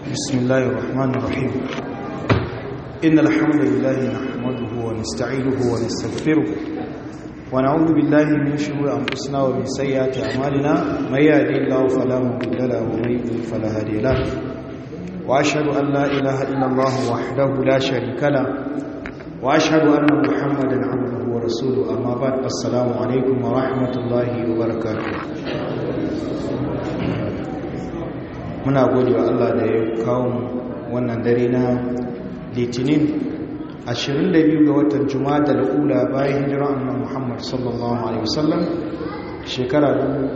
بسم الله الرحمن الرحيم إن الحمد لله نحمده ونستعينه ونستغفره ونعوذ بالله من شرور أنفسنا ومن سيئات أعمالنا من يهدي الله فلا مضل له ومن يضلل فلا هادي له وأشهد أن لا إله إلا الله وحده لا شريك له وأشهد أن محمدا عبده ورسوله أما بعد السلام عليكم ورحمة الله وبركاته muna gode wa Allah da ya kawo wannan dare na litinin 22 ga watan juma'a da ula bayan hijira annabi Muhammad sallallahu alaihi wasallam shekara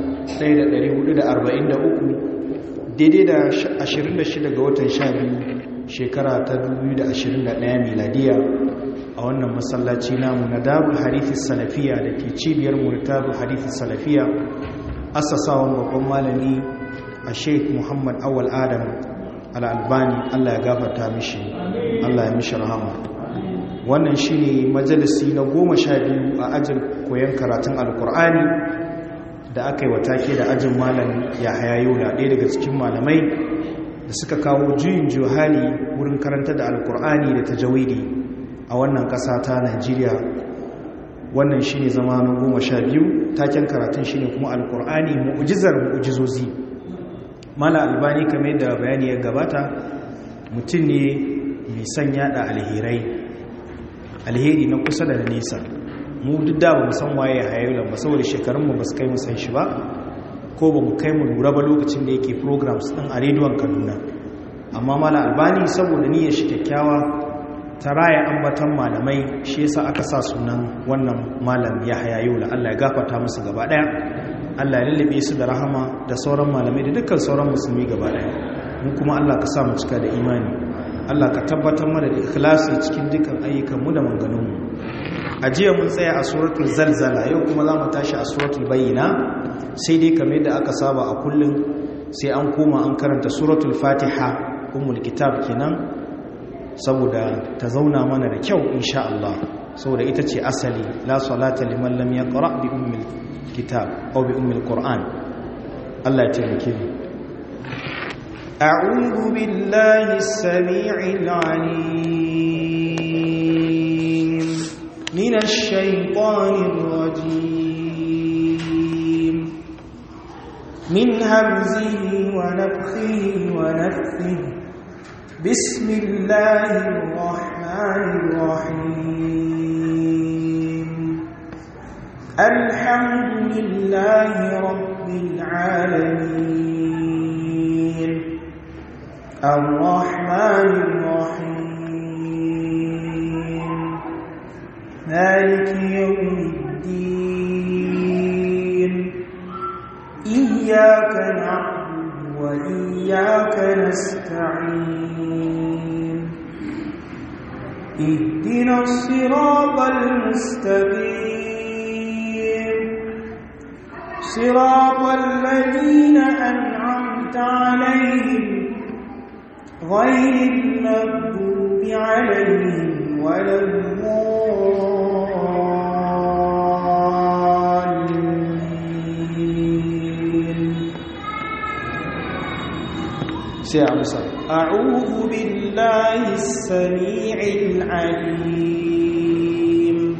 1443 daidai da 26 ga watan 12 shekara ta 2021 miladiya a wannan masallaci namu na darul harifi salafiya da ke cibiyar murtabul harifi salafiya asasawan babban malami a sheik muhammad awal adam al'albani allah ya gafarta mishi allah ya mishi rahama wannan shi ne majalisi na goma sha biyu a ajin koyon karatun alkur'ani da aka yi watake da ajin malam ya hayayo da ɗaya daga cikin malamai da suka kawo juyin juhali wurin karanta da alkur'ani da tajawidi a wannan ƙasa ta najeriya wannan shi ne zama na goma sha biyu taken karatun shi ne kuma alkur'ani mu'ujizar mu'ujizozi mala albani kamar da bayani ya gabata mutum ne mai son yada alherai alheri na kusa da nesa mu duk da ba mu san waye hayayulan ba saboda shekarunmu ba su kai mu san shi ba ko ba mu kai mu lura ba lokacin da yake programs din a rediyon kaduna amma mala albani saboda niyyar shi kyakkyawa ta raya ambatan malamai shi yasa aka sa sunan wannan malam ya hayayula Allah ya gafarta musu gaba daya Allah ya lullube su da rahama da sauran malamai da dukkan sauran musulmi gaba daya mu kuma Allah ka sa mu cika da imani Allah ka tabbatar mana da ikhlasi cikin dukkan ayyukan mu da manganun mu a jiya mun tsaya a suratul zalzala yau kuma za mu tashi a suratul bayyina sai dai kamar da aka saba a kullun sai an koma an karanta suratul fatiha ummul kitab kenan saboda ta zauna mana da kyau insha Allah saboda ita ce asali la salata liman lam yaqra bi ummil kitab aw bi ummil qur'an Allah ya taimake mu a'udhu billahi as-sami'il 'alim minash shaitanir rajim min hamzihi wa nafthihi wa nafthihi بسم الله الرحمن الرحيم الحمد لله رب العالمين الرحمن الرحيم مالك يوم الدين إياك نعبد وإياك نستعين اهدنا الصراط المستقيم صراط الذين أنعمت عليهم غير المغضوب عليهم ولا الضالين سيعمسا أعوذ بالله السميع العليم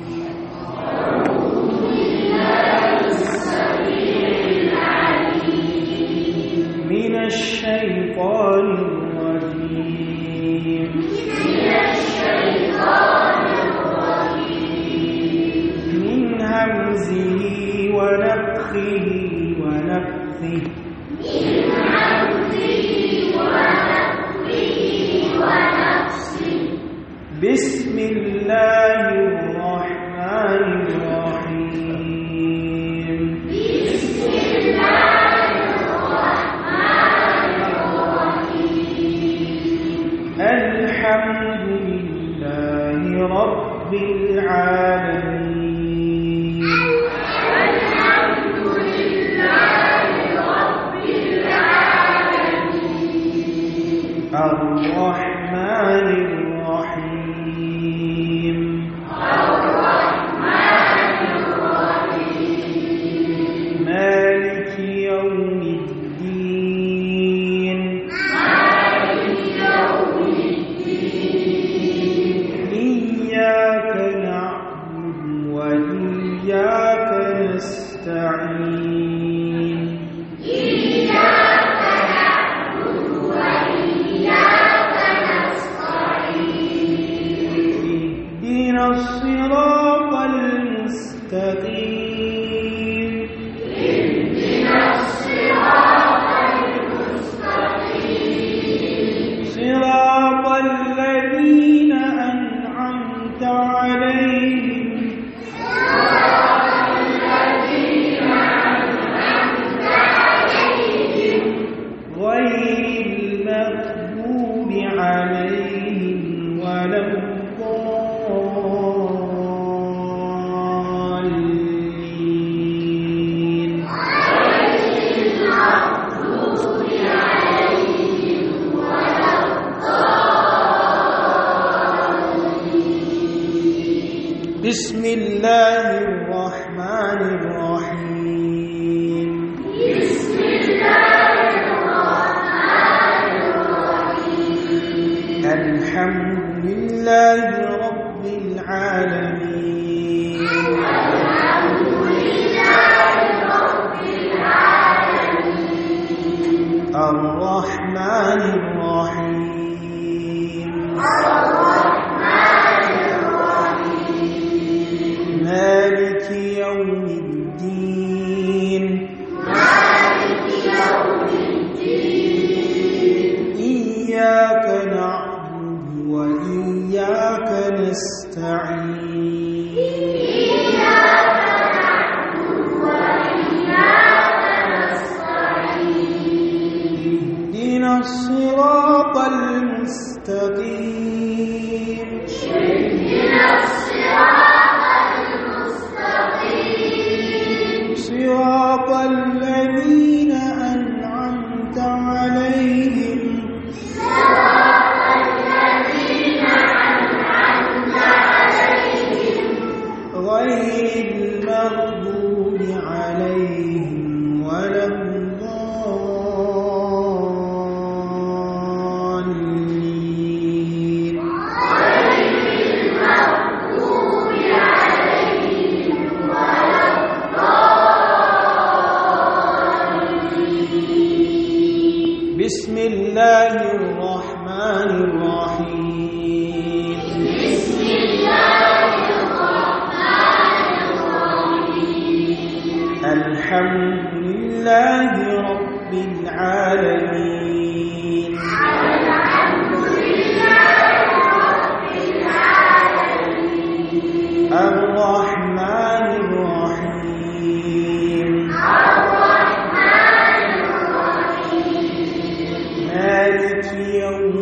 من الشيطان الرجيم من همزه ونفخه ونفثه من بسم الله الرحمن الرحيم بسم الله الرحمن الرحيم الحمد لله رب العالمين الحمد لله رب العالمين الرحمن الرحيم الرحمن الرحيم مالك يوم الدين مالك المغضوب عليهم ولا الضالين بسم الله الرحمن الرحيم بسم الله الرحمن الرحيم الحمد لله رب العالمين الحمد لله رب العالمين الرحمن الرحيم الرحمن الرحيم مالك يوم الدين مالك يوم الدين إياك نعبد وإياك نستعين إياك نعبد وإياك نستعين اهدنا الصراط المستقيم اهدنا الصراط المستقيم صراط الذين أنعمت عليهم صراط الذين أنعمت عليهم غير المغضوب عليهم ولا الضالين غير المغضوب عليهم ولا الضالين بسم الله الرحمن الرحيم بسم الله الرحمن الرحيم الحمد لله رب العالمين الحمد لله رب العالمين الرحمن الرحيم الرحمن الرحيم مالك يوم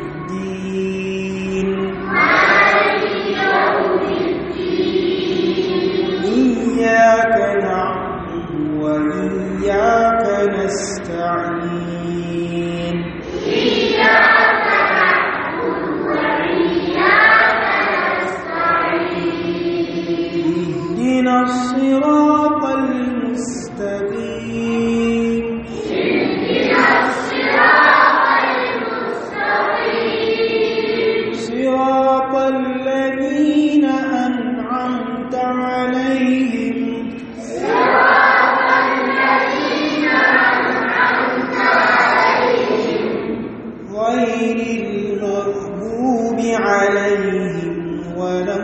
الدين مالك يوم الدين إياك نعبد وإياك نستعين إياك نعبد وإياك نستعين اهدنا الصراط المستقيم اهدنا الصراط المستقيم صراط الذين أنعمت عليهم صراط الذين أنعمت عليهم غير المغضوب عليهم ولا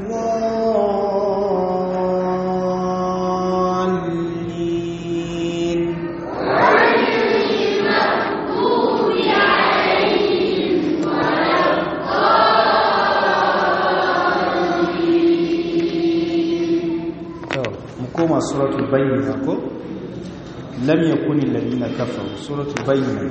الضالين غير المغضوب عليهم ولا mu koma suratul bayyina ko lam yakuni alladhina kafaru suratul bayyina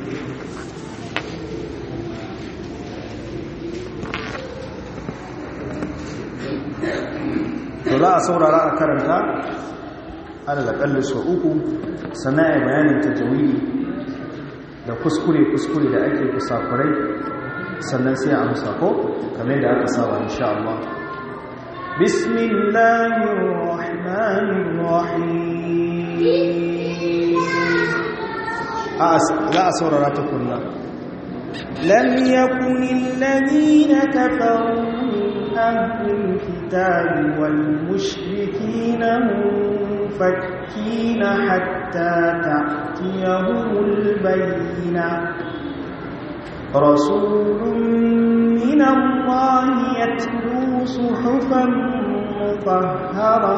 to za a saurara a karanta alal akalli sau uku sannan a bayanin tajawidi da kuskure-kuskure da ake kusakurai sannan sai a amsa ko kamar da aka saba insha Allah بسم الله الرحمن الرحيم أس... لا أسور راتكنا لم يكن الذين كفروا من أهل الكتاب والمشركين منفكين حتى تأتيهم البينة رسول من الله يتلو صحفا مطهرة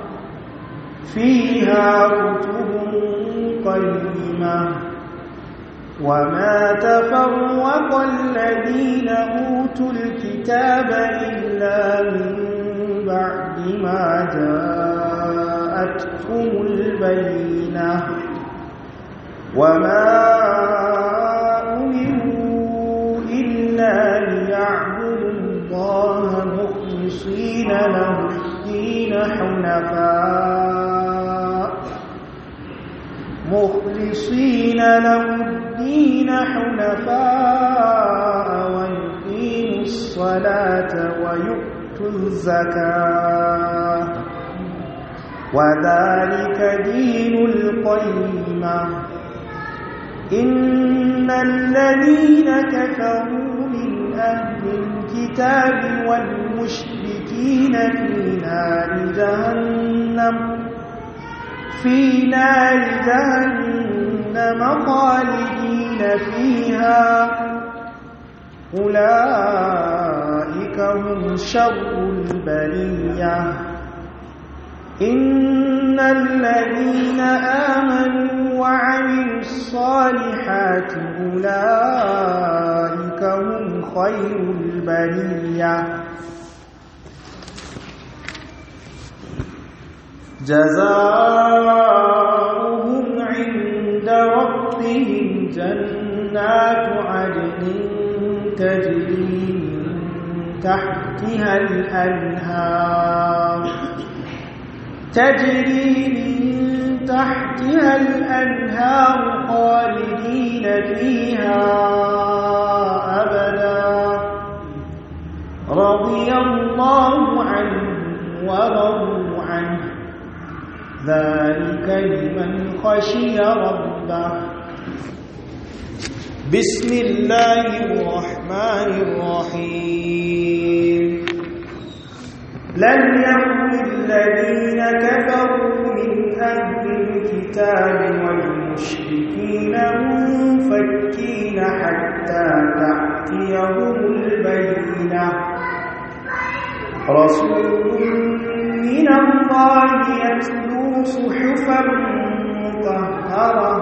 فيها كتب قيمة وما تفرق الذين أوتوا الكتاب إلا من بعد ما جاءتهم البينة وما له الدين حنفاء ويقيموا الصلاة ويؤتوا الزكاة وذلك دين القيمة إن الذين كفروا من أهل الكتاب والمشركين في نار جهنم في نار جهنم خالدين فيها أولئك هم شر البرية إن الذين آمنوا وعملوا الصالحات أولئك هم خير البرية جزاؤهم عند ربهم جنات عدن تجري من تحتها الأنهار تجري من تحتها الأنهار خالدين فيها أبدا رضي الله عنه ورضوا عنه ذلك لمن خشي ربه بسم الله الرحمن الرحيم لم يكن الذين كفروا من أهل الكتاب والمشركين منفكين حتى تأتيهم البينة رسول من الله يتلو صحفا مطهرة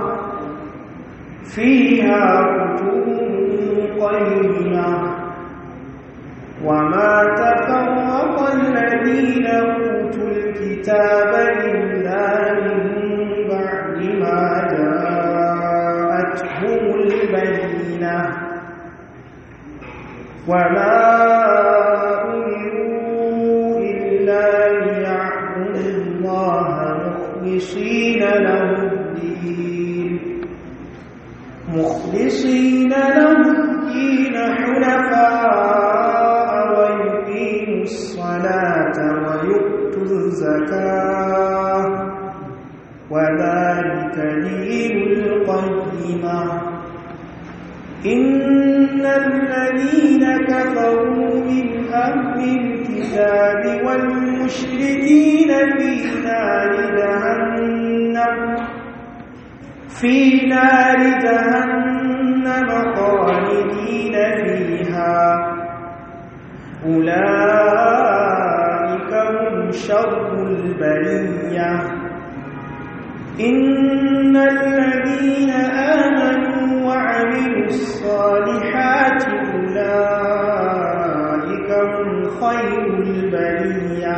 فيها كتب قيمة وما تفرق الذين أوتوا الكتاب إلا من بعد ما جاءتهم البينة وما أمروا إلا ليعبدوا الله مخلصين له الدين مخلصين له الدين حنفاء ويقيموا الصلاة ويؤتوا الزكاة وذلك دين القيمة إن الذين كفروا من أهل الكتاب والمشركين في نار جهنم في نار جهنم خالدين فيها أولئك هم شر البرية إن الذين آمنوا وعملوا الصالحات أولئك هم خير البرية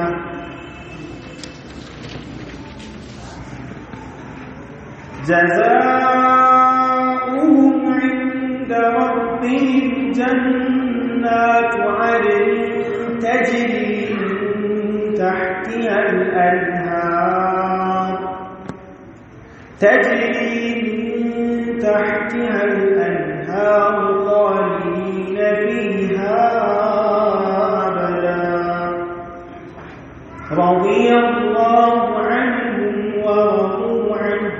جزاؤهم عند ربهم جنات عدن تجري من تحتها الأنهار تجري من تحتها الأنهار خالدين فيها أبدا رضي الله عنهم ورضوا عنه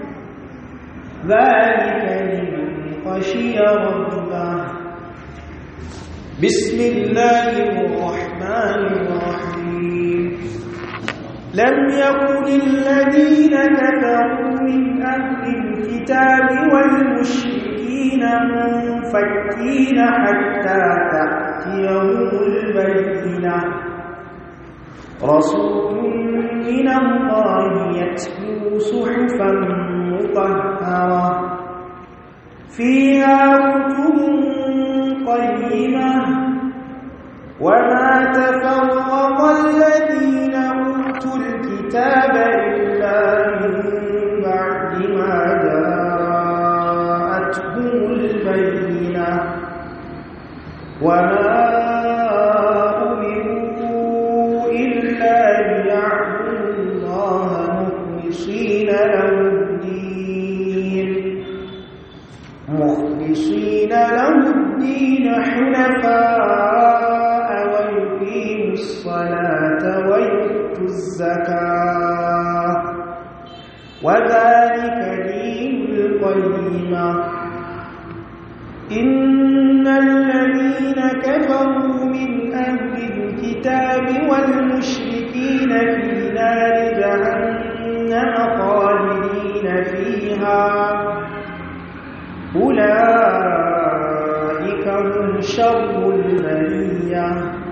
ذلك لمن خشي ربه بسم الله الرحمن الرحيم لم يكن الذين كفروا من أهل الكتاب والمشركين منفكين حتى تأتيهم البينة رسول من الله يتلو صحفا مطهرة فيها كتب قيمة وما تفرق الذين أوتوا الكتاب إلا من بعد ما جاءتهم البينة وما أمروا إلا ليعبدوا الله مخلصين له الدين مخلصين له الدين حنفاء ويقيموا الصلاة ويؤتوا الزكاة وذلك دين القيمة إن الذين كفروا من أهل الكتاب والمشركين في نار جهنم خالدين فيها أولئك هم شر البرية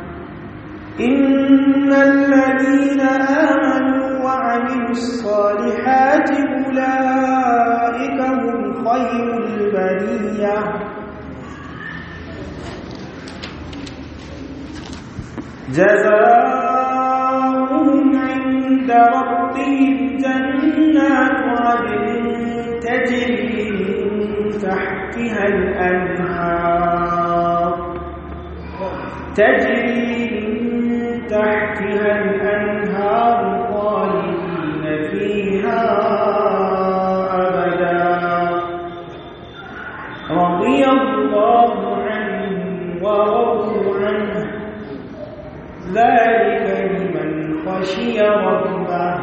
إن الذين آمنوا وعملوا الصالحات أولئك هم خير البرية جزاؤهم عند ربهم جنات عدن تجري من تحتها الأنهار تجري من تحتها الأنهار خالدين فيها أبدا رضي الله عنهم ورضوا عنه ذلك لمن خشي ربه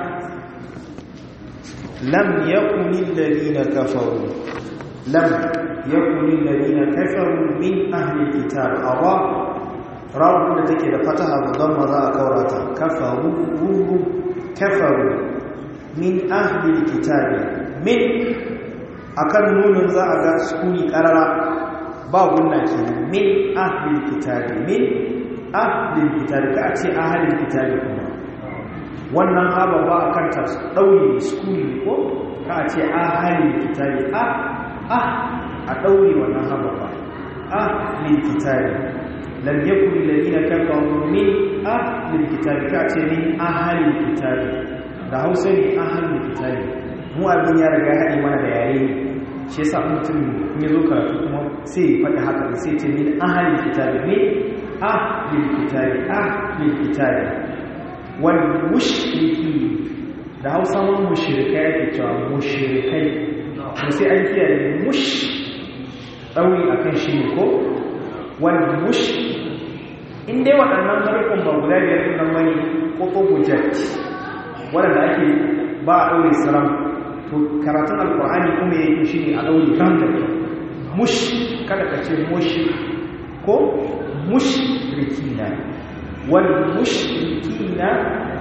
لم يكن الذين كفروا لم يكن الذين كفروا من أهل الكتاب أرى rawun da take da fataha babban maza a kaurata kafaru ruhu kafaru min ahlil kitabi min akan nunin za a ga sukuni karara ba gunna kenan min ahlil kitabi min ahlil kitabi ka ce ahlil kitabi kuma wannan haba ba akan ta daure sukuni ko ka ce ahlil kitabi a a a daure wannan haba ba ahlil kitabi لم يكن الذين كفروا من أهل الكتاب كأتي من أهل الكتاب da hausa ne ahalin kitabi mu abin ya riga haɗe mana da yare ne shi yasa mutum in ya zo karatu kuma sai ya faɗi haka sai ce min ahalin kitabi min ahalin kitabi ahalin kitabi wal mushriki da hausa ma mushrikai ake cewa mushrikai to sai an kiyaye mush ɗauri akan shi ne ko wal mush in dai waɗannan harkun ba guda biyar ɗin nan bane ko ko gujat waɗanda ake ba a ɗaure saram to karatun alƙur'ani kuma ya yi shi ne a ɗaure ram da kyau mush kada ka ce mush ko mush rikina wal mush rikina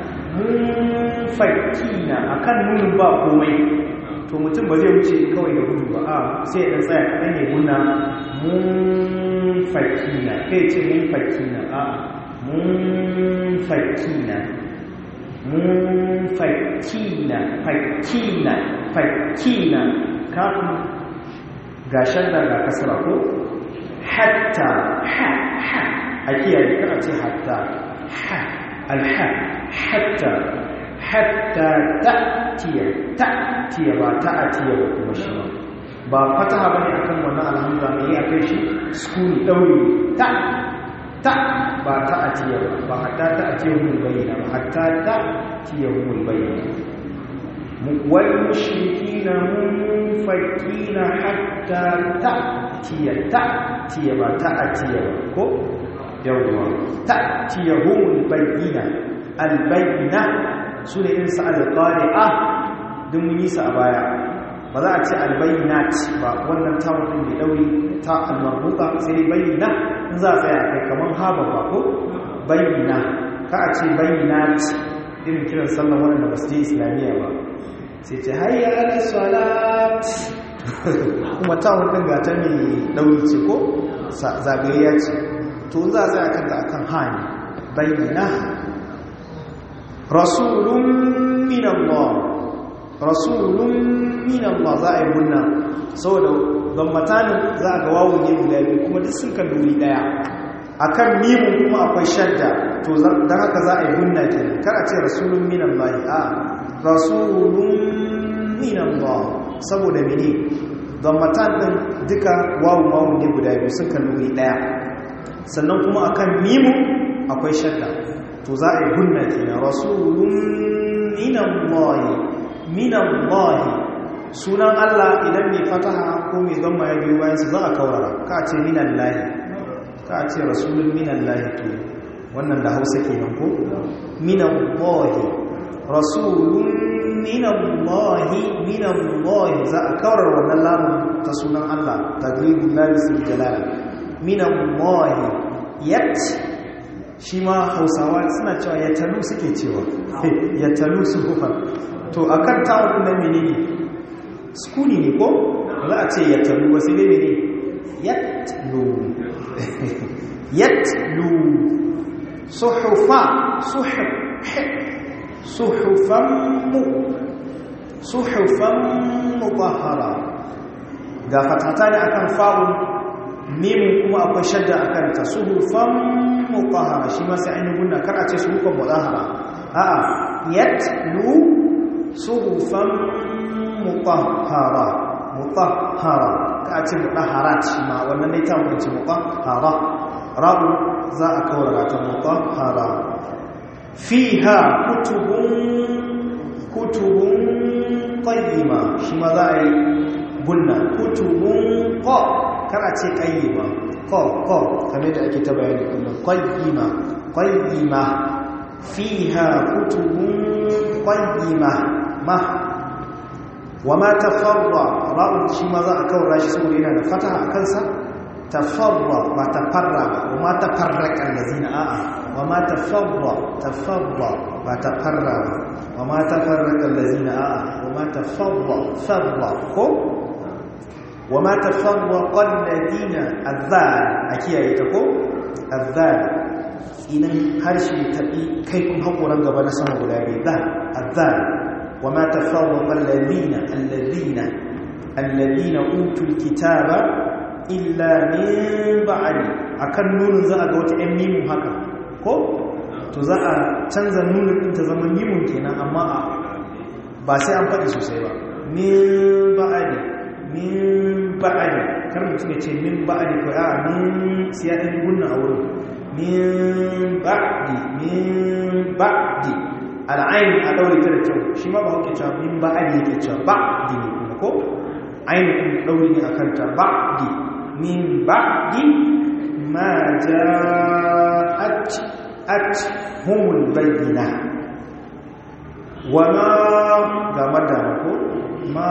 munfakina akan nunin ba komai to mutum ba zai wuce kawai da gudu ba a sai ya tsaya kaɗan ya guna munfakina kai ce munfakina a munfakina munfakina fakina fakina kafin gashen da ga kasara ko hatta ha ha a kiyaye kana ce hatta ha alha hatta hatta ta'tiya ta'tiya ba ta'tiya ba kuma shi ba ba fataha bane akan wannan alhamza ne ya kai shi sukuni dauri ta ta ba ta'tiya ba ba hatta ta'tiya hul bayyana ba hatta ta'tiya hul bayyana wal mushrikina munfakina hatta ta'tiya ta'tiya ba ta'tiya ba ko yawwa ta'tiya hul bayyana al bayyana su ne irinsu alƙari'a don mun yi su a baya ba za a ce albayyinat ba wannan tawon ɗin mai ɗauri ta almarbuka sai bayyana in za a tsaya kai kamar haba ba ko bayyana ka a ce bayyinat irin kiran sallan waɗanda ba su je islamiyya ba sai ce hayya ala salat kuma tawon ɗin gata mai ɗauri ce ko zagayya ce to za a tsaya kanta akan hani bayyana rasulun min Allah rasulun min Allah za a yi munna saboda gammatanin za a ga wawon yin guda biyu kuma duk sun kan duri daya akan mimun kuma akwai shadda to don haka za a yi munna ke kar a ce rasulun min Allah a rasulun min Allah saboda mene gammatan din duka wawon wawon ne guda biyu sun kan duri daya sannan kuma akan mimun akwai shadda to za a yi gunna kenan rasulun minallahi minallahi sunan Allah idan mai fataha ko mai zama ya biyu bayan su za a kaurara ka ce minan lahi ka ce rasulun minan lahi to wannan da hausa ke nan ko minan lahi rasulun minan lahi minan lahi za a kaurar wannan lamun ta sunan Allah ta gribin labisin jalala minan lahi yat shi ma hausawa suna cewa ya talu suke cewa ya talu su hufar to a kan tawon na menene skuni ne ko za a ce ya talu wasu ne ne yatlu yatlu suhufa suhufan mu suhufan mutahara ga fatata ne akan fa'un mimun kuma akwai shadda akan ta suhufan mutahara shi ma sai an yi gunna kar a ce suhufan mutahara a'a yatlu suhufan mutahara mutahara ka ce mutaharat shi ma wannan ne ta mutunci mutahara rabu za a kawara ta mutahara fiha kutubun kutubun qayyima shi ma za a yi gunna kutubun qa kana ce qayyima qa qa kamar da ake ta bayani kullum qayyima qayyima fiha kutubun qayyima ma wama tafarra ra'un shi ma za a kawara shi saboda yana da fataha a kansa tafarra ba tafarra ba wama tafarraka allazina a'a wama tafarra tafarra ba tafarra ba wama tafarraka allazina a'a wama tafarra farra ko wama tafarraqa allazina azzal a kiyaye ta ko azzal idan harshe tabi kai kun hakoran gaba na sama guda biyu da azzal وما تفرق الذين الذين الذين اوتوا الكتاب الا من بعد akan nunin za a ga wata ɗan mimun haka ko to za a canza nunin ɗin ta zama mimun kenan amma a ba sai an faɗi sosai ba min ba'adi min ba'adi kar mutum ya ce min ba'adi ko a min siya ɗan gunna a wurin min ba'di min ba'di al'ayin a ɗaure ta da kyau shi ma ba hauke cewa min ba a yake cewa ba di ne kuma ko ainihin ɗaure ne a kanta ba di min ba di ma ja at at humul bayyana wa ma ga madama ko ma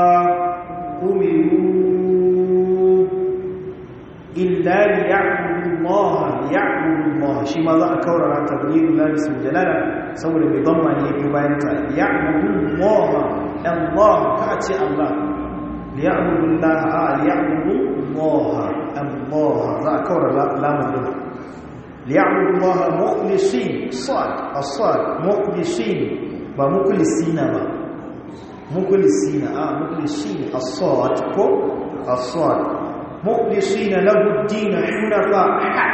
umiru illa liya'budu Allah liya'budu Allah shi ma za a kaurara tablighul lahi sul jalala saboda mai dhamma ne biyu bayan ta liya'budu Allah Allah ka ce Allah liya'budu Allah a liya'budu Allah Allah za a kaurara lamun din liya'budu Allah mukhlisin sad as-sad mukhlisin ba mukhlisina ba mukhlisina a mukhlisin as-sad ko as-sad مخلصين له الدين حنفاء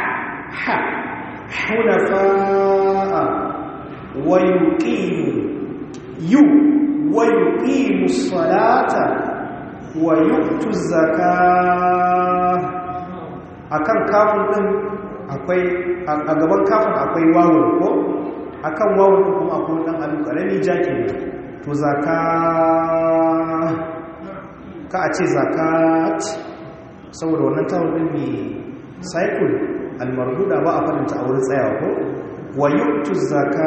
حنفاء ويقيم يو ويقيم الصلاة ويؤتوا الزكاة akan kafin din akwai a gaban kafin akwai wawun ko akan wawun kuma akwai dan alu karami jaki to zaka ka a ce zakat saboda wannan tawon ɗin mai cycle almarduda ba a faɗinta a wurin tsayawa ko wa yuktu zaka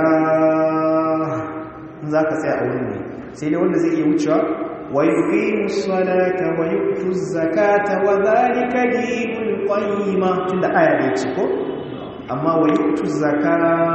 za ka tsaya a wurin ne sai dai wanda zai iya wucewa wa yuqimu salata wa yuktu zakata wa zalika dinul qayyima tunda aya ne ce ko amma wa yuktu zaka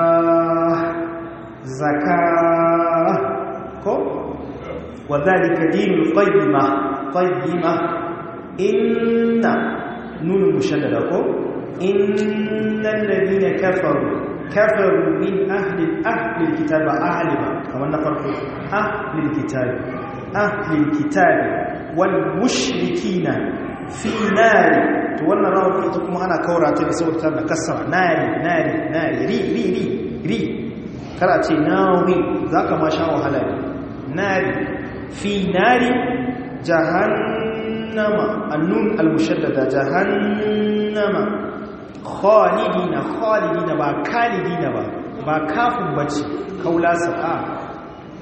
zaka ko wa zalika dinul qayyima qayyima inna nunu mushaddada ko innal ladina kafaru kafaru min ahli ahli alkitab ahli ba kamar na farko ahli alkitab ahli alkitab wal mushrikina fi nari to wannan rawar ita kuma ana kaura ta da saboda tana kasara nari nari nari ri ri ri ri kara ce nawi zaka ma sha wahala ne nari fi nari jahannam jahannama annun almushaddada jahannama khalidina khalidina ba kalidina ba ba kafin bace kaula sa'a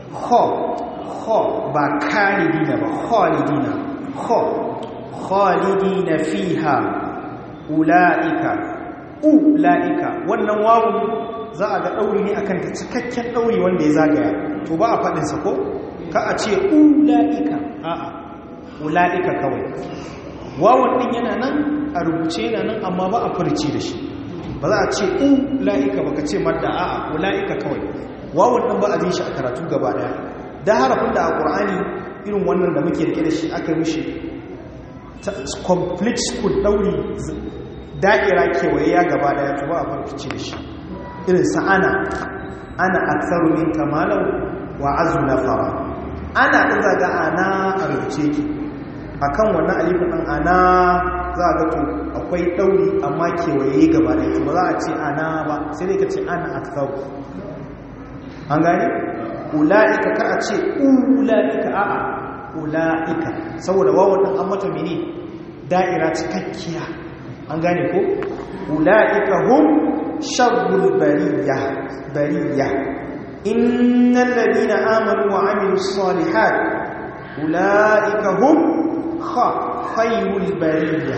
ho ho ba kalidina ba khalidina ho khalidina fiha ulaika ulaika wannan wawun za a ga ɗauri ne akan ta cikakken ɗauri wanda ya zagaya to ba a faɗinsa ko ka a ce ula'ika a'a ula'ika kawai wawan ɗin yana nan a rubuce yana nan amma ba a furci da shi ba za a ce ula'ika ba ka ce madda a'a ula'ika kawai wawan ɗin ba a jin shi a karatu gaba ɗaya da harafin da a ƙur'ani irin wannan da muke rike da shi aka mishi complete school ɗauri da'ira kewaye ya gaba ɗaya to ba a farfice da shi irin sa'ana ana aksaru min kamalan wa azu na fara ana ɗin zaga ana a rubuce ki a kan wannan alifin ɗin ana za a gato akwai ɗauri amma kewaye gaba da ba za a ce ana ba sai dai ka ce ana aksaru an gane? ula'ika kar a ce ula'ika a'a ula'ika saboda wawan ɗin an mata mini da'ira cikakkiya an gane ko? ula'ika hum sharrul bariya bariya innal ladina amanu wa amilus salihat ulaika hum kha khayrul bariya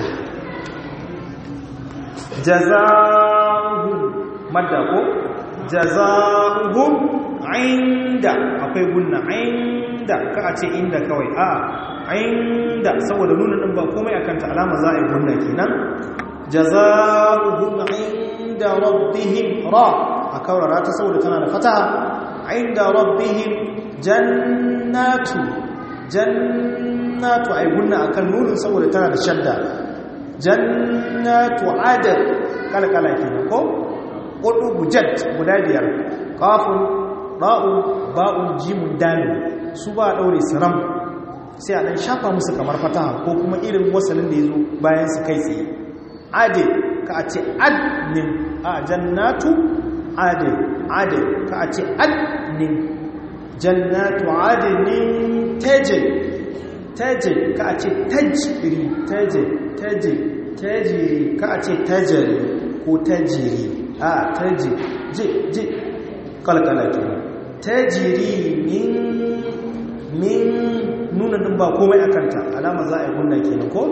jazaohum madda ko jazaohum inda akwai gunna inda ka a ce inda kawai a inda saboda nuna din ba komai akan ta alama za a yi gunna kenan jazaohum inda rabbihim ra a kaurara ta saboda tana da fataha inda rabbihim jannatu jannatu ay gunna akan nunin saboda tana da shadda jannatu adad kalkala kenan ko hudu gujat guda biyar qafun ra'un ba'un jimun dalil su ba daure siram sai a dan shafa musu kamar fataha ko kuma irin wasalin da yazo bayan su kai tsaye ade ka a ce adnin a jannatu ade ade ka a ce adnin jannatu adnin taje taje ka a ce tajiri taje taje tajiri ka a ce tajiri ko tajiri a taji je je kalkala kenan tajiri min min nuna din ba komai akanta alama za a yi gunna kenan ko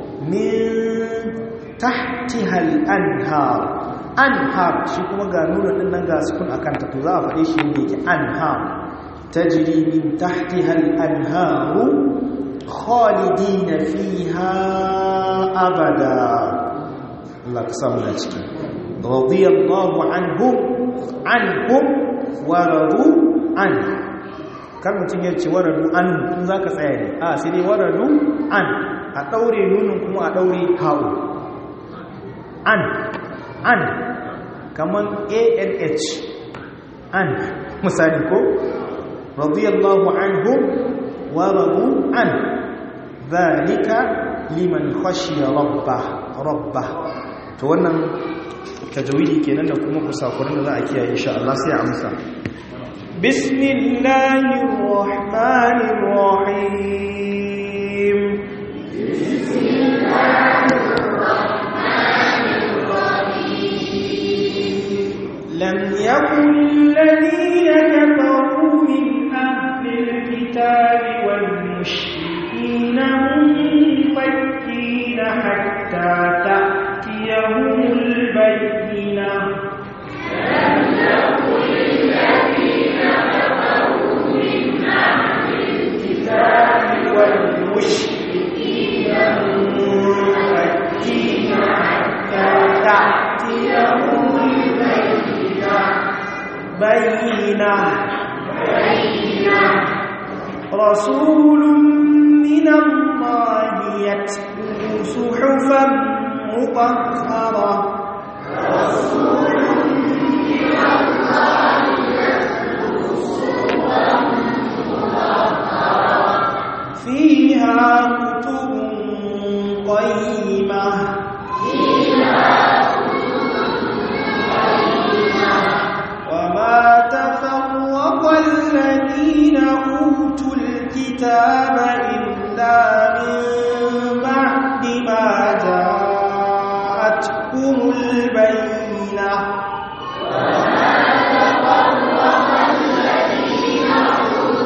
min tahtiha al-anhar anhar shi kuma ga nuna din nan ga sukun akanta to za a faɗe shi yadda yake anhar tajri min tahtiha al-anhar khalidina fiha abada Allah ka samu da ciki radiyallahu anhum anhum wa radu an kan mutum ya ce waradu an tun za ka tsaya ne a sai dai waradu an a ɗaure nunin kuma a ɗaure haɓu an an kaman anh an misali ko radiyallahu anhum wa radu an zalika liman khashiya rabba rabba to wannan tajawidi kenan da kuma kusakuran da za a kiyaye insha Allah sai a amsa bismillahir rahmanir rahim لم يكن الذين كفروا من أهل الكتاب والمشركين منفكين حتى تأتيهم البينة لم يكن الذين كفروا من أهل الكتاب والمشركين منفكين حتى تأتيهم بينة بينة رسول من الله يتلو صحفا مطهرة رسول من الله يتلو صحفا مطهرة فيها كتب قيمة فيها وما تفرق الذين أوتوا الكتاب إلا من بعد ما جاءتهم البينة وما تفرق الذين أوتوا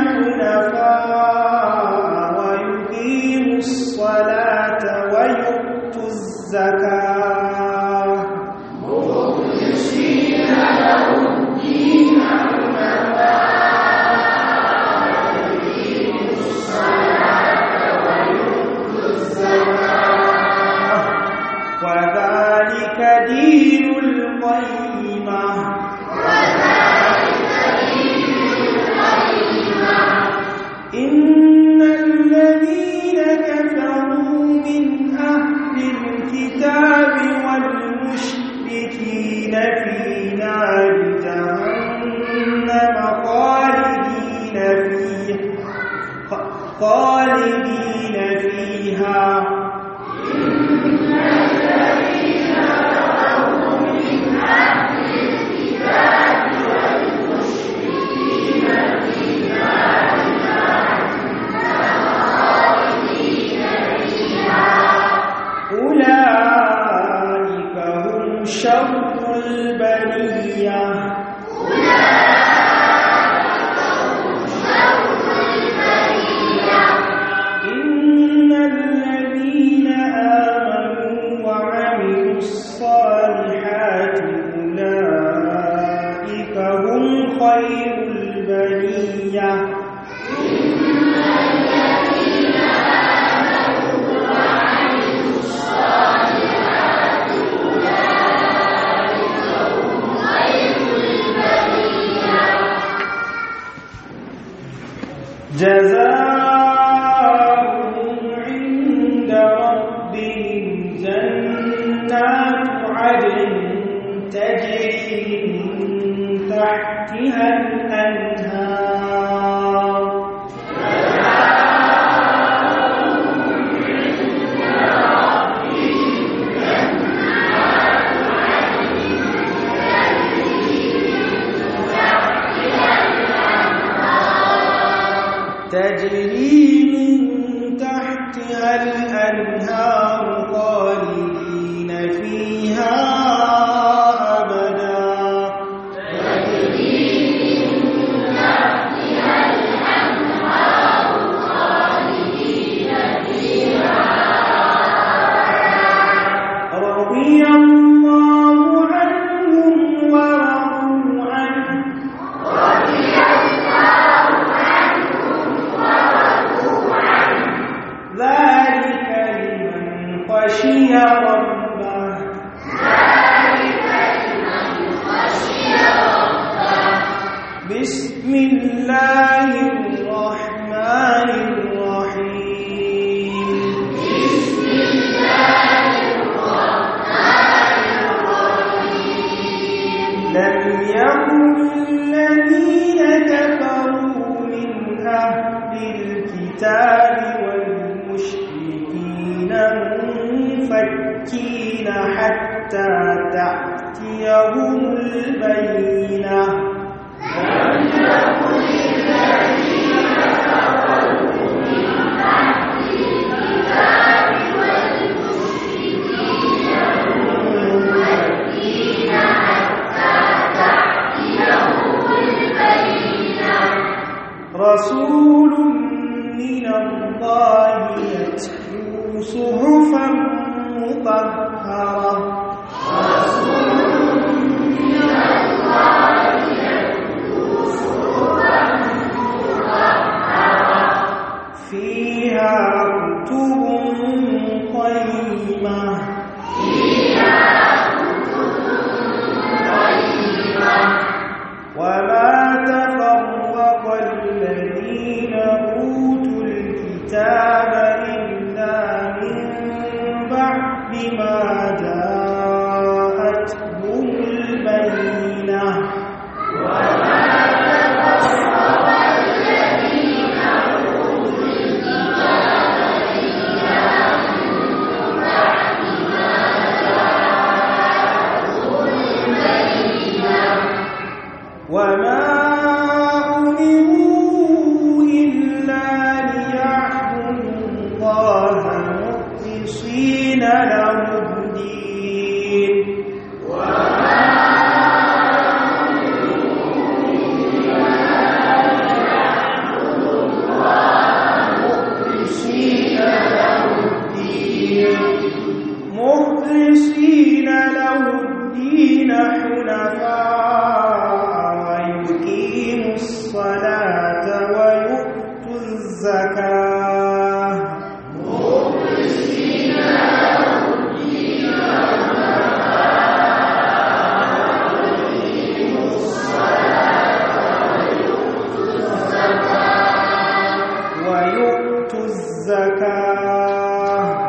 حنفاء ويقيموا الصلاة ويؤتوا الزكاة وذلك دين القيمة إن الذين كفروا من أهل الكتاب والمشركين في نار جهنم خالدين فيها خالدين فيها أولئك هم شر البرية إن الذين آمنوا وعملوا الصالحات أولئك هم خير البرية جزاؤهم عند ربهم جنات عدن تجري من تحتها الأنهار تجري من تحتها الأنهار خالدين فيها أبدا رضي الله عنهم ورضوا عنه ذلك لمن خشي ربه بسم الله الرحمن الرحيم لم يكن الذين كفروا من أهل الكتاب والمشركين منفكين حتى تأتيهم البينة رسول من الله يتلو صحفا مطهرة فيها كتب قيمة وما تفرق الذين أوتوا الكتاب إلا من بعد ما جاءتهم البينة وما الحنفاء ويقيموا الصلاة ويؤتوا الزكاة ويؤتوا الزكاة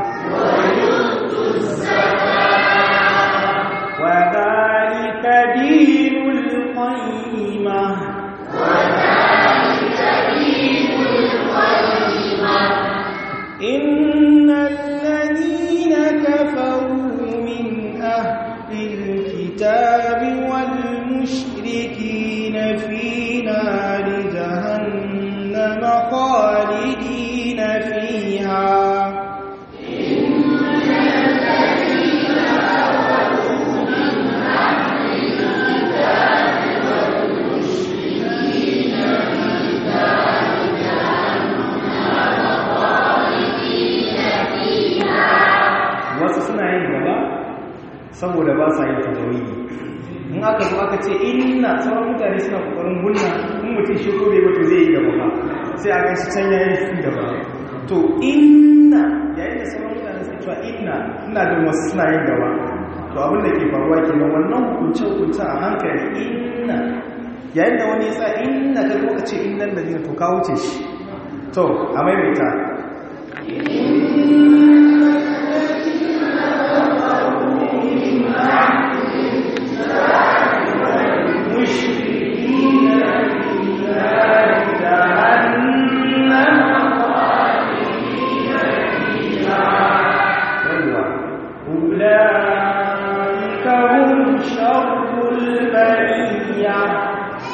وذلك دين القيمة إن الذين كفروا من أهل الكتاب والمشركين في نار جهنم خالدين فيها wasu suna yin gaba saboda ba sa yin tajawidi in aka zo aka ce inna sauran mutane suna kokarin gunna in mutum shi ko bai wato zai yi gaba ba sai a gan shi can yayin shi gaba to inna yayin da sauran mutane suke cewa inna ina jin wasu suna yin gaba to abin da ke faruwa kenan wannan hukunce hukunce a hankali inna yayin da wani ya sa inna ka zo ka ce innan da to ka wuce shi to a maimaita مشركين في نار جهنم خالدين فيها أولئك هم شر البرية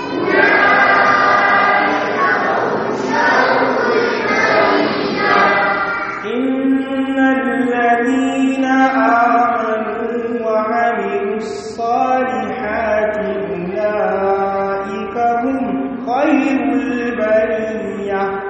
إن الذين آمنوا وعملوا الصالحات أولئك هم خير البرية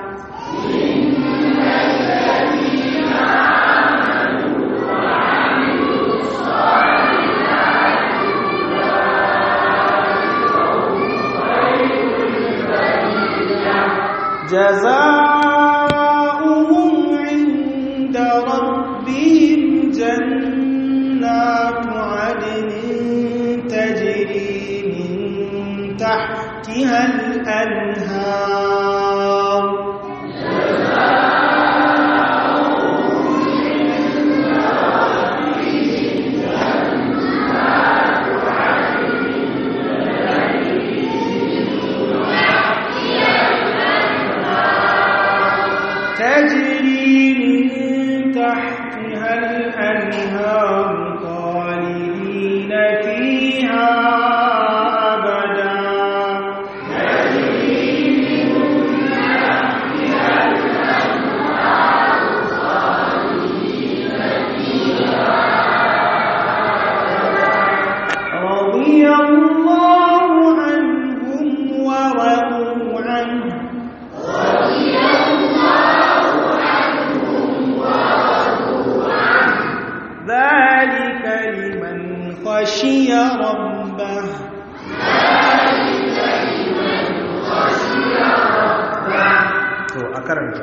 جزاؤهم عند ربهم جنات عدن تجري من تحتها الأنهار تجري من تحتها الأنهار خالدين فيها أبدا رضي الله عنهم ورضوا عنه ذلك لمن خشي ربه to a karanta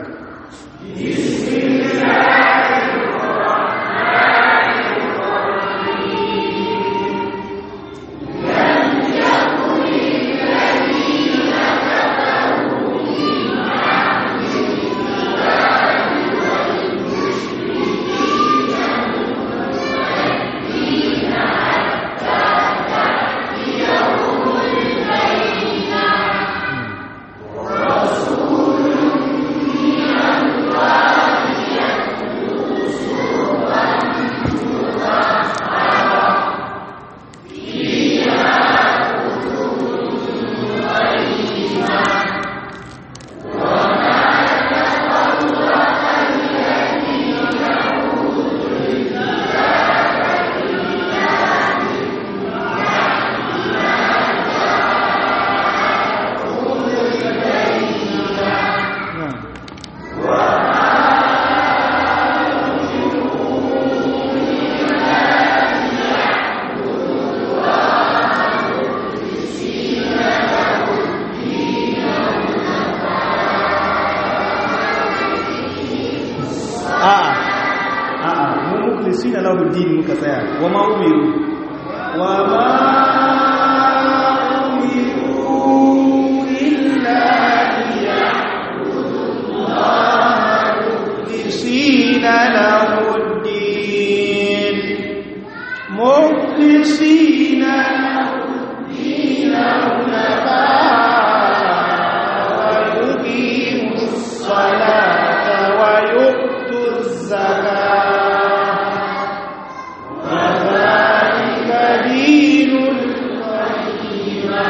mukhlisina lahu din muka tsaya wa ma umiru wa ma umiru illa liya'budu Allah mukhlisina lahu din mukhlisina lahu din ويقيموا الصلاة ويؤتوا الزكاة وذلك دين القيمة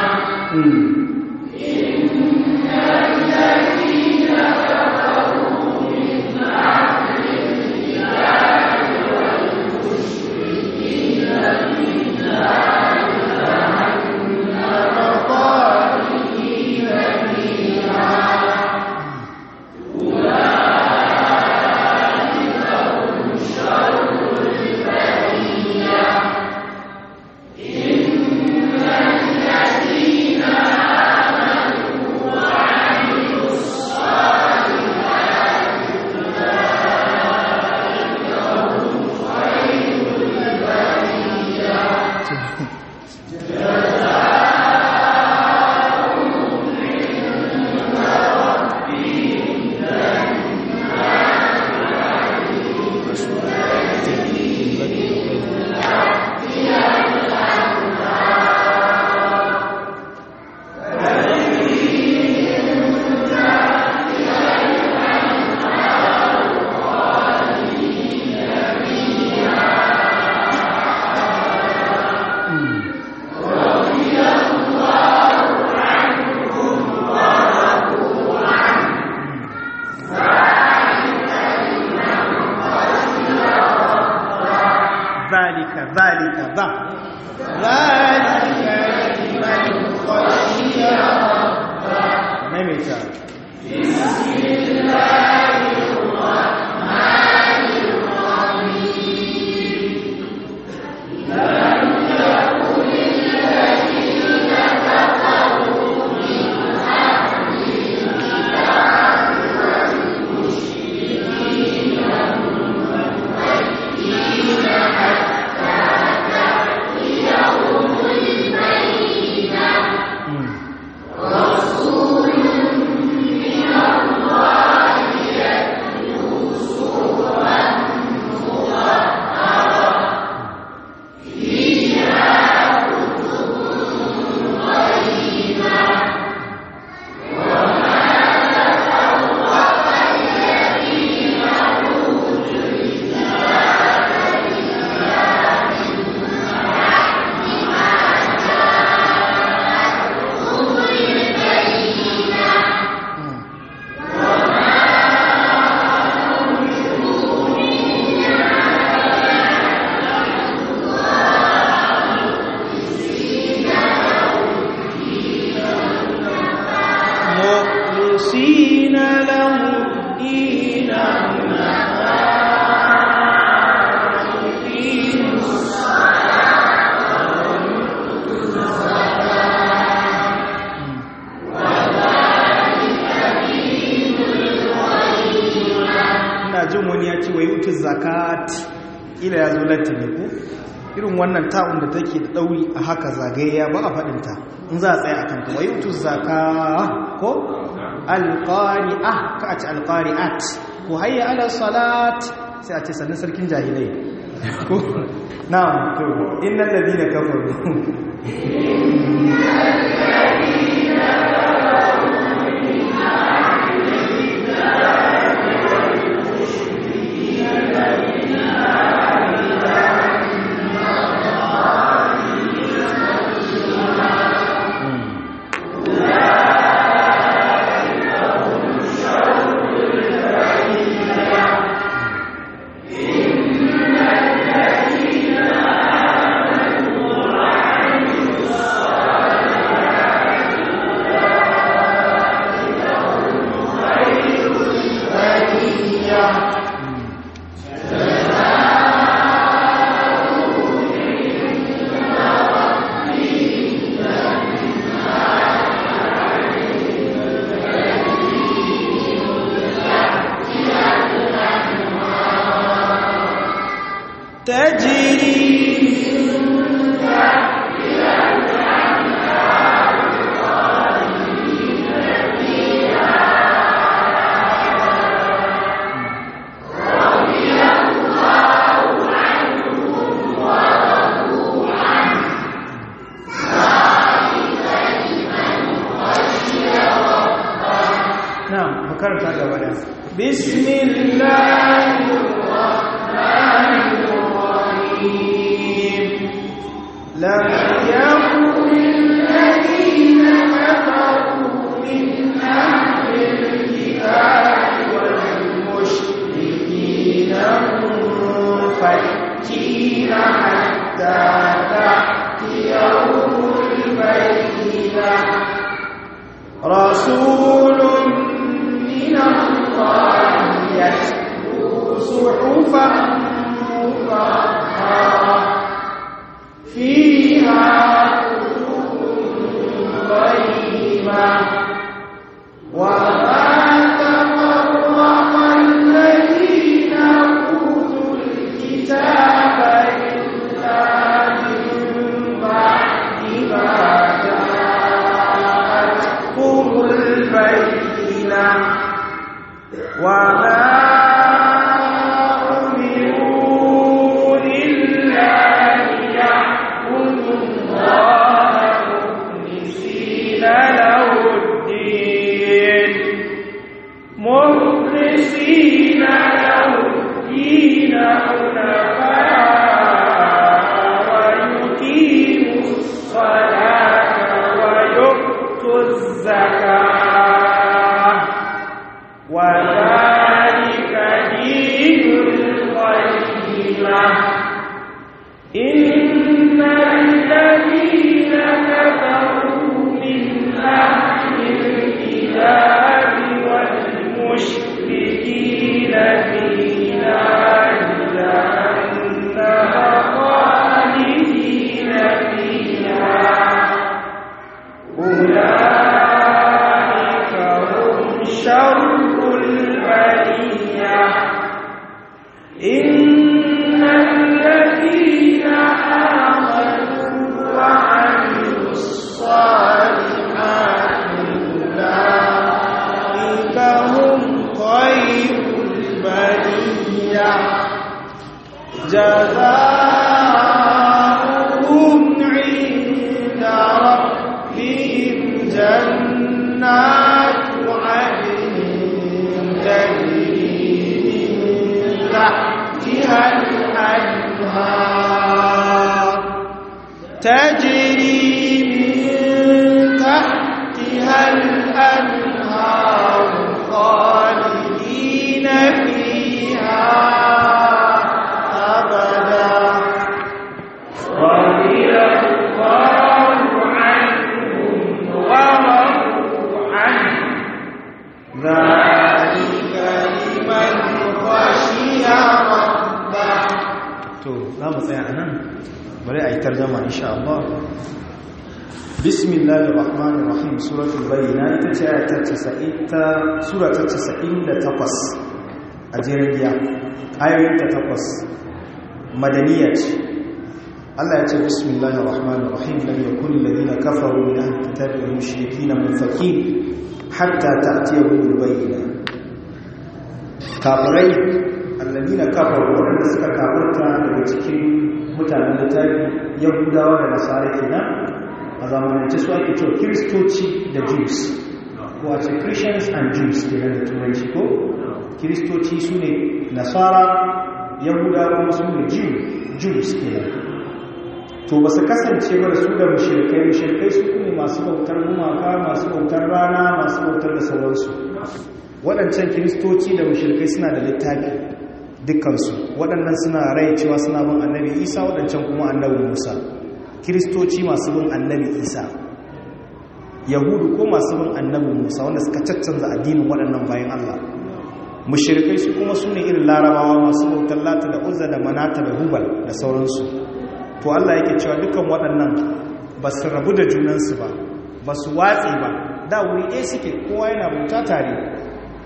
ذلك ذلك ذا ذلك لمن خشي ربه ميميتا مخلصين له الدين يقيموا ina jin wani ya ce wa yi zakat ila ya zo latti ne ko irin wannan ta'un da take da ɗauri a haka zagayya ba a faɗinta in za a tsaye a kanta wa yi zaka ko alƙari'a ka a ce alƙari'at ko hayya ala salat sai a ce sannan sarkin jahilai ko na to innan ladina kafaru تجري نعم فكرت هذا ولا بسم الله الرحمن الرحيم لم يكن الذين كفروا من أهل الكتاب والمشركين منفكين حتى تأتيهم البينة رسول من الله يتلو صحفا مطهرة فيها كتب قيمة وما تفرق الذين أوتوا الكتاب إلا من بعد ما جاءتهم البينة وما أمروا إلا ليعبدوا الله مخلصين له الدين مخلصين له الدين حنفاء ويقيموا الصلاة ويؤتوا الزكاة وذلك دين القيمة إن الذين كفروا من أهل الكتاب والمشركين في نار جهنم خالدين فيها أولئك هم شر البرية إن الذين آمنوا وعملوا الصالحات أولئك هم خير البرية جزاؤهم عند ربهم جنات عدن تجري من تحتها الأنهار تجري من تحتها الأنهار خالدين فيها أبدا رضي الله عنهم ورضوا عنه ذلك لمن خشي ربه to za mu tsaya a nan bari a yi tarjama insha Allah bismillahir rahmanir rahim suratul bayyina ita ce ayat ta 90 ta sura ta 98 a jerin giya ayoyin ta takwas madaniya ce Allah ya ce bismillahir rahmanir rahim lam yakun alladhina kafaru min ahli kitabi wal mushrikeena munfakin hatta ta'tiyahum bayyina kafirai alladhina kafaru wanda suka kafirta daga cikin mutanen littafi yahudawa da nasara kenan a zamanance su ake cewa kiristoci da jews ko a ce christians and jews kenan da turanci ko kiristoci su ne nasara yahudawa kuma su ne jews kenan to ba su kasance ba da su da mushirkai mushirkai su ne masu bautar gumaka masu bautar rana masu bautar da sauransu waɗancan kiristoci da mushirkai suna da littafi dukkansu waɗannan suna rai cewa suna bin annabi isa waɗancan kuma annabi musa kiristoci masu bin annabi isa yahudu ko masu bin annabi musa wanda suka caccanza addinin waɗannan bayan allah mushirkai su kuma su ne irin larabawa masu bautar lata da uzza da manata da hubal da sauransu to allah yake cewa dukkan waɗannan ba su rabu da junansu ba ba su watsi ba da wuri ɗaya suke kowa yana bauta tare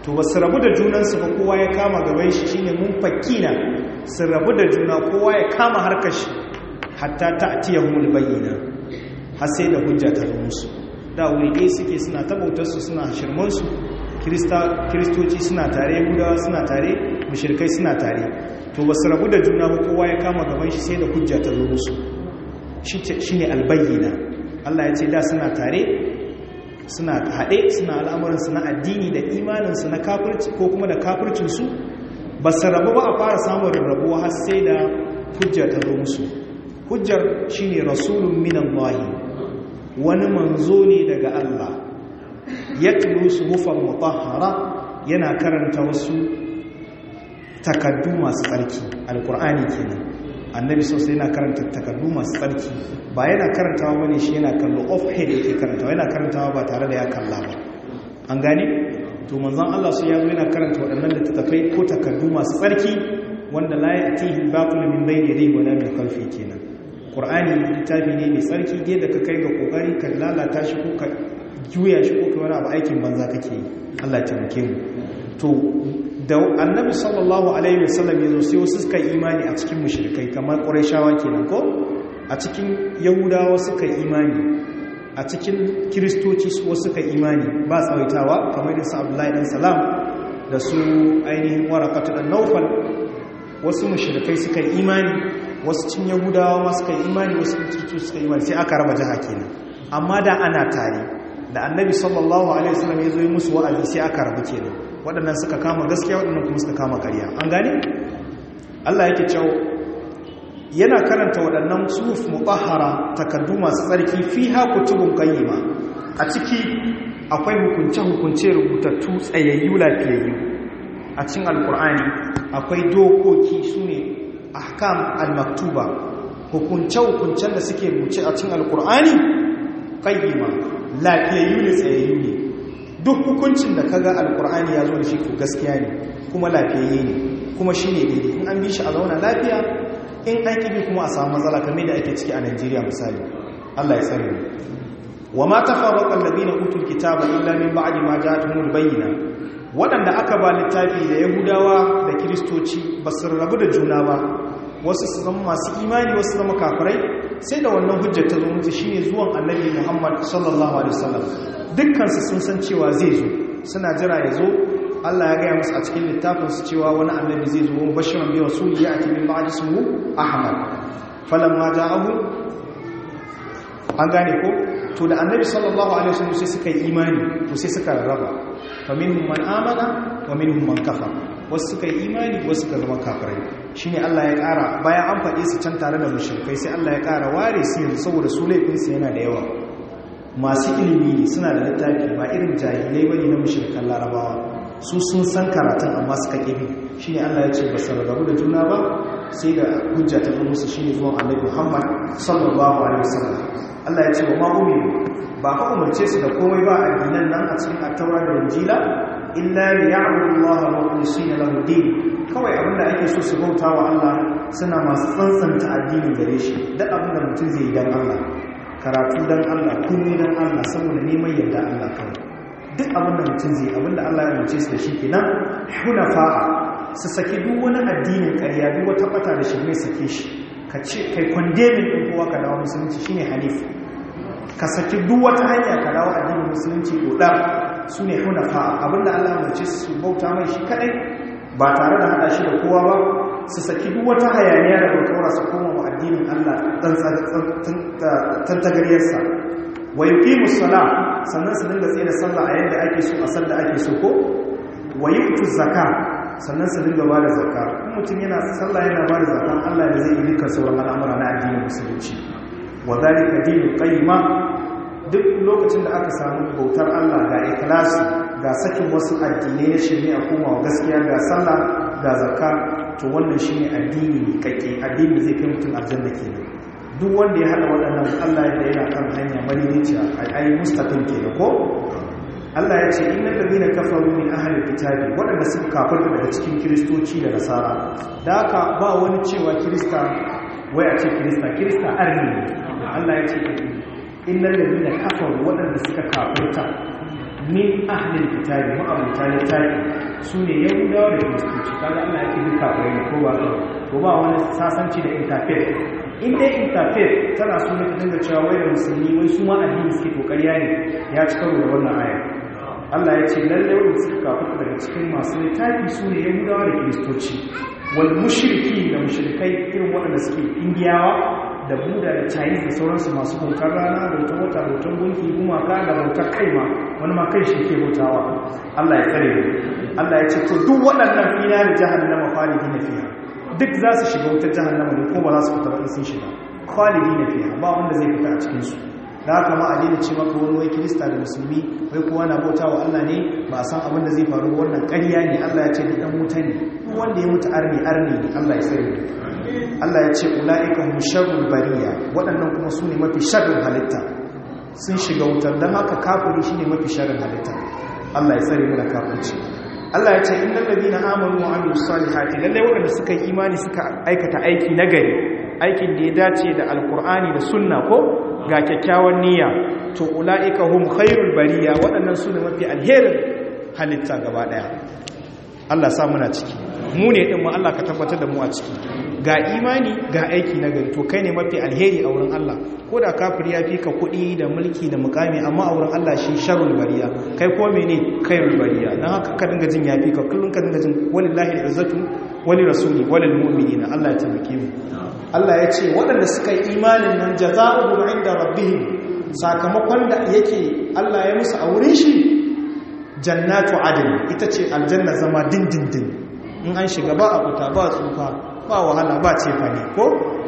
to ba su rabu da junansu ba kowa ya kama gaban shi shine mun fakina su rabu da juna kowa ya kama harkar shi hatta ta atiyahumul bayyina har sai da hujja ta zo musu da wuri suke suna tabautarsu suna shirmansu kiristoci suna tare yahudawa suna tare mushirkai suna tare to ba su rabu da juna ba kowa ya kama gaban shi sai da hujja ta zo musu shi ne albayyana allah ya ce da suna tare suna haɗe suna al'amuransu na addini da imaninsu na kafirci ko kuma da kafircinsu ba su rabu ba a fara samun rabuwa har sai da hujja ta zo musu hujjar shi ne rasulun minan wahi wani manzo ne daga Allah ya tulu su hufan mutahara yana karanta wasu takaddu masu tsarki alkur'ani kenan annabi sosai yana karanta takaddu masu tsarki ba yana karantawa bane shi yana kallo off head yake karantawa yana karantawa ba tare da ya kalla ba an gane to manzon Allah su yazo yana karanta waɗannan littattafai ko takaddu masu tsarki wanda la ya'tihi al-batil min bayni yadayhi wa la min khalfihi kenan ƙur'ani littafi ne mai tsarki ge da ka kai ga ƙoƙari ka lalata shi ko ka juya shi ko ka wani abu aikin banza kake yi allah taimake mu to da annabi sallallahu alaihi wasallam ya zo sai wasu suka yi imani a cikin mushrikai kamar ƙurayshawa kenan ko a cikin yahudawa suka yi imani a cikin kiristoci wasu suka yi imani ba tsawaitawa kamar da su abdullahi dan salam da su ainihin warakatu dan naufal wasu mushrikai suka yi imani wasu cin yahudawa ma suka yi imani wasu kirkicu suka yi imani sai aka raba jiha kenan amma da ana tare da annabi sallallahu alaihi wasallam ya zo yi musu wa'azi sai aka rabu kenan waɗannan suka kama gaskiya waɗannan kuma suka kama ƙarya an gane Allah yake cewa yana karanta waɗannan suhuf mutahhara takaddu masu tsarki fiha kutubun qayyima a ciki akwai hukunce hukunce rubutattu tsayayyu lafiyayyu a cikin alkur'ani akwai dokoki sune ahkam al-maktuba hukunce-hukuncen da suke rubuce a cikin alkur'ani qayyima lafiyayyu ne tsayayyu ne duk hukuncin da kaga alkur'ani ya zo da shi to gaskiya ne kuma lafiyayye ne kuma shine daidai in an bi shi a zauna lafiya in an kibi kuma a samu matsala kamar da ake ciki a Najeriya misali Allah ya tsare mu wa ma tafarraqa alladhina utul kitaba illa min ba'di ma ja'atuhumul bayyina waɗanda aka ba littafi da yahudawa da kiristoci ba su rabu da juna ba wasu su zama masu imani wasu zama kafirai sai da wannan hujjar ta zo mutu shine zuwan annabi muhammad sallallahu alaihi wasallam dukkansu sun san cewa zai zo suna jira ya zo allah ya gaya musu a cikin littafinsu cewa wani annabi zai zo wani bashiran biyan su ya ake min ba'ad ismu ahmad falan ma ja'ahu an gane ko to da annabi sallallahu alaihi wasallam sai suka yi imani to sai suka rarraba fa minhum man amana wa minhum man kafara wasu suka yi imani wasu suka zama kafirai shine Allah ya ƙara bayan an faɗe su can tare da mushrikai sai Allah ya ƙara ware su yanzu saboda su laifin su yana da yawa masu ilimi ne suna da littafi ba irin jahilai bane na mushrikan larabawa su sun san karatun amma suka kibi shine Allah ya ce ba su rarrabu da juna ba sai da hujja ta zo musu shine zuwan Annabi Muhammad sallallahu alaihi wasallam Allah ya ce wa ma'umiru ba ka umarce su da komai ba addinan nan a cikin attaura da injila illa li ya'budu Allah mukhlisina lahu din kawai abinda ake so su bauta wa Allah suna masu tsantsanta addinin gare shi duk abinda mutum zai yi dan Allah karatu dan Allah komai dan Allah saboda neman yarda Allah kawai duk abinda mutum zai abinda Allah ya umarce su da shi kenan hunafa'a su saki duk wani addinin ƙarya duk wata bata da shi mai sake shi ka ce kai kwandemin ɗin kowa ka dawo musulunci shine hanif ka saki duk wata hanya ka dawo addinin musulunci ɗoɗar su ne hunafa abinda allah mace su bauta mai shi kaɗai ba tare da haɗa shi da kowa ba su saki duk wata hayaniya da bautar su koma wa addinin allah tantagaryarsa wa yi musala sannan su dinga tsaye da sallah a yadda ake so a sallah ake so ko wa yi zaka sannan su dinga ba da zakka in mutum yana sallah yana ba da zakkan Allah da zai yi dukkan sauran al'amura na addinin musulunci wa zalika dinul qayyima duk lokacin da aka samu bautar Allah ga ikhlasi ga sakin wasu addinai na shari'a kuma wa gaskiya ga sallah ga zakka to wannan shine addini ne kake addini zai kai mutum aljanna kenan duk wanda ya hada waɗannan Allah da yana kan hanya madinaciya ai mustaqim kenan ko Allah ya ce innal ladina kafaru min ahli kitabi wadanda suka kafirta daga cikin kristoci da nasara da haka ba wani cewa krista wai a ce krista krista arni Allah ya ce innal ladina kafaru wadanda suka kafirta min ahlil kitabi ma'abuta littafi su ne yahudawa da kiristoci kaga Allah yake duka bayan ko ba ko ba wani sasanci da interfaith in dai interfaith tana so ne ta dinga cewa wai da musulmi wai su ma addini suke kokariya ne ya ci karo da wannan aya Allah ya ce lalle wanda suka kafa daga cikin masu littafi su ne yahudawa da kiristoci wal mushriki da mushrikai irin waɗanda suke indiyawa da buda da chinese da sauransu masu bautar rana bautar wata bautar gunki gumaka da bautar kai ma wani ma kai shi ke bautawa Allah ya tsare mu Allah ya ce to duk waɗannan fina da jahannama khalidina fiha duk za su shiga wutar jahannama ne ko ba za su fita ba in sun shiga khalidina fiha ba wanda zai fita a cikin su da haka ma a daina ce maka wani wai kirista da musulmi wai kowa na bauta wa Allah ne ba a san abin da zai faru wannan ƙarya ne Allah ya ce ni dan wuta ne wanda ya mutu arni arni ne Allah ya tsare Allah ya ce ula'ika hum sharrul bariya waɗannan kuma su ne mafi sharrin halitta sun shiga wutar don haka kafiri shine mafi sharrin halitta Allah ya tsare mu da kafirci Allah ya ce innal ladina amanu wa amilus salihati lalle waɗanda suka yi imani suka aikata aiki nagari aikin da ya dace da alkur'ani da sunna ko ga kyakkyawan niyya to ula'ika hum khairul bariya waɗannan su ne mafi alherin halitta gaba ɗaya Allah sa muna ciki mu ne ɗin ma Allah ka tabbatar da mu a ciki ga imani ga aiki na gari to kai ne mafi alheri a wurin Allah ko da kafir ya fi ka kuɗi da mulki da mukami amma a wurin Allah shi sharrul bariya kai ko mene khairul bariya dan haka ka dinga jin yafi ka kullun ka dinga jin walillahi al'izzatu wali rasuli walil mu'minina Allah ya taimake mu Allah ya ce waɗanda suka yi imanin nan jaza'uhum inda rabbihim sakamakon da yake Allah ya musu a wurin shi jannatu adn ita ce aljanna zama dindindin in an shiga ba a fita ba tsufa ba wahala ba ce fane ko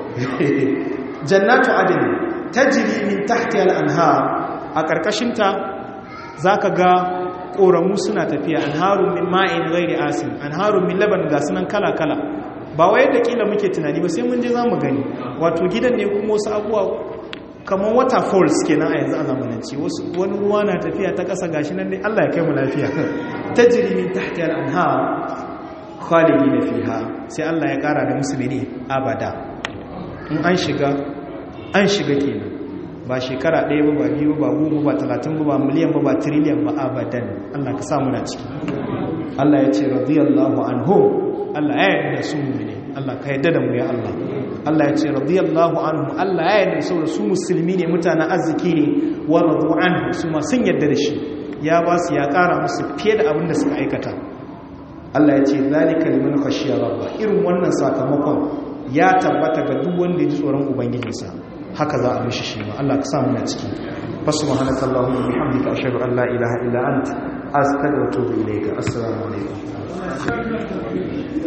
jannatu adn tajri min tahti al-anhar a karkashin ta zaka ga koramu suna tafiya anharun min ma'in ghairi asin anharun min laban ga sunan kala kala ba wai da kila muke tunani ba sai mun je zamu gani wato gidan ne kuma wasu abuwa kamar waterfalls kenan a yanzu a zamanance wasu wani ruwa na tafiya ta ƙasa gashi nan dai Allah ya kai mu lafiya tajri min tahti al-anhar khalidina fiha sai Allah ya kara da musu ne abada in an shiga an shiga kenan ba shekara ɗaya ba ba biyu ba goma ba talatin ba ba miliyan ba ba tiriliyan ba abadan Allah ka samu na ciki Allah ya ce radiyallahu anhu Allah ya yarda su mu'mini Allah ka yarda da mu ya Allah Allah ya ce radiyallahu anhu Allah ya yarda saboda su musulmi ne mutanen arziki ne wa radu anhu su ma sun yarda da shi ya ba su ya kara musu fiye da abin da suka aikata Allah ya ce zalika liman khashiya rabba irin wannan sakamakon ya tabbata ga duk wanda ya ji tsoron ubangijinsa haka za a mishi shi ma Allah ka samu na ciki fasubhanaka allahumma bihamdika ashhadu an la ilaha illa anta astaghfiruka wa atubu ilayka assalamu alaikum